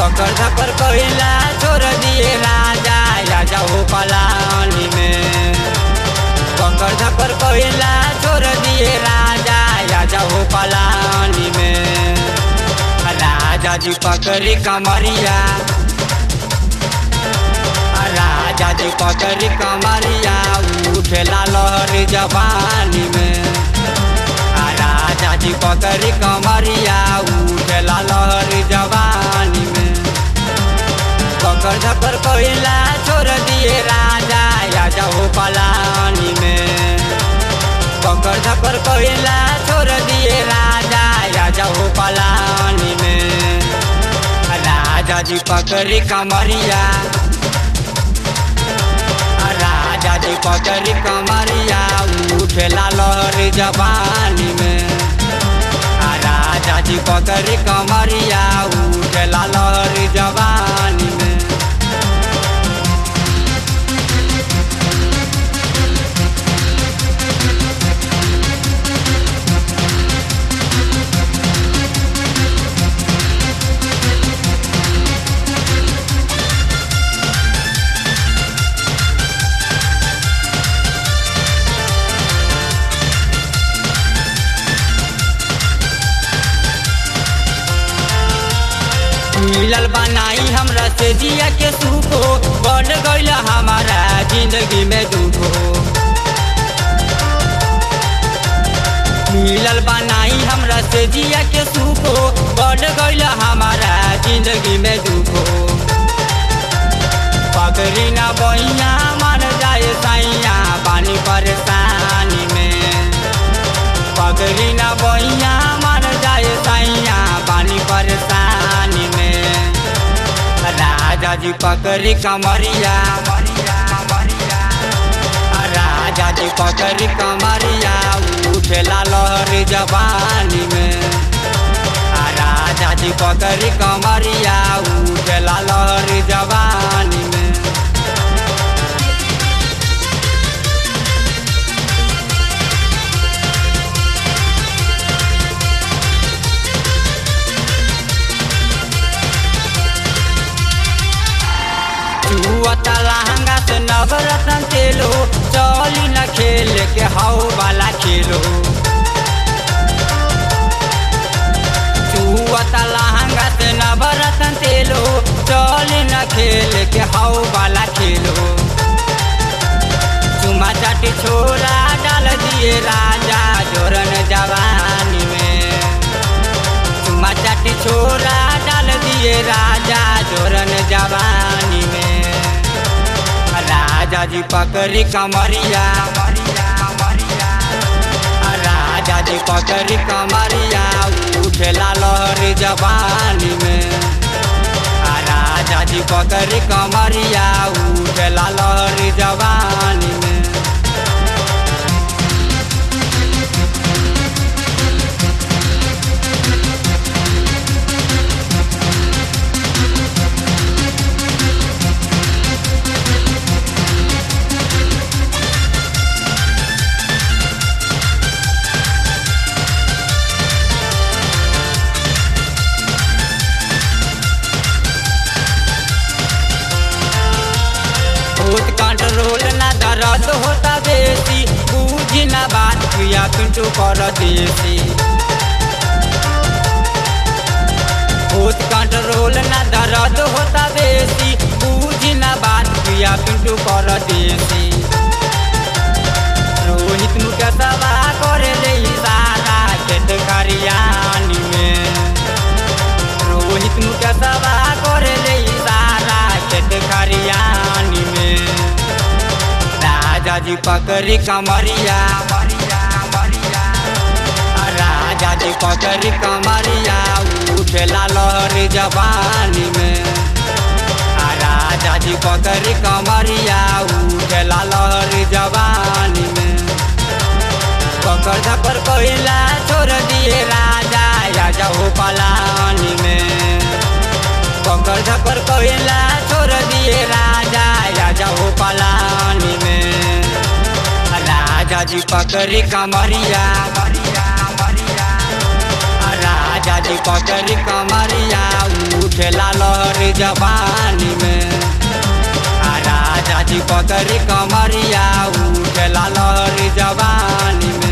पकड़ धकर कोयला छोड़ दिए राजा राजा हो पलानी में पकड़ धकर कोयला छोड़ दिए राजा राजा हो पलानी में राजा जी पकड़ी कमरिया राजा जी पकड़ी कमरिया उठेला लहर जवानी में राजा जी पकड़ी कमरिया उठेला लहर जवानी में पकड़ धकर कोयला छोड़ दिए राजा राजा हो पलानी में पकड़ धकर कोयला छोड़ दिए राजा राजा हो पलानी में राजा जी पकड़ी कमरिया राजा जी पकड़ी कमरिया उठेला लहर जवानी में राजा जी पकड़ी कमरिया उठेला लहर जवानी में मिलल बनाई हमरा से जिया के सुखो बढ़ गईल हमारा जिंदगी में दुखो मिलल बनाई हमरा से जिया के सुखो बढ़ गईल हमारा जिंदगी में दुखो पकड़ी ना बइया मर जाए सैया पानी परेशानी में पकड़ी ना बइया मर जाए सैया पानी परेशानी में राजा जी पकड़ी कमरिया राजा जी पकड़ी कमरिया उठेला लहर जवानी में राजा जी पकड़ी कमरिया उठेला लहर जवानी में चुअता लहंगा से नवरत्न तेलो चली न खेल के हाउ वाला खेलो चुअता लहंगा से नवरत्न तेलो चली न खेल के हाउ वाला खेलो चुमा चाटी छोरा डाल दिए राजा जोरन जवानी में चुमा चाटी छोरा डाल दिए राजा जोरन जवानी में राजा जी पकड़ी कमरिया राजा जी पकड़ी कमरिया उठेला लहर जवानी में राजा जी पकड़ी कमरिया उठेला लहर जवानी में बहुत कंट्रोल ना दर्द होता बेसी बूझी ना बात किया पिंटू कर देसी बहुत कंट्रोल ना दर्द होता बेसी बूझी ना बात किया पिंटू कर देसी रोहित मुके सभा करे ले इशारा खेत खरियानी में रोहित मुके सभा करे ले इशारा खेत खरियानी में राजा जी पकड़ी कमरिया राजा जी पकड़ी कमरिया उठेला लहर जवानी में राजा जी पकड़ी कमरिया उठेला लहर जवानी में पकड़ धकर कोयला छोड़ दिए राजा राजा हो पलानी में पकड़ धकर कोयला छोड़ दिए राजा राजा हो पलानी में राजा जी पकड़ी कमरिया राजा राजा जी पकड़ी कमरिया उठेला लहर जवानी में आ राजा जी पकड़ी कमरिया उठेला लहर जवानी में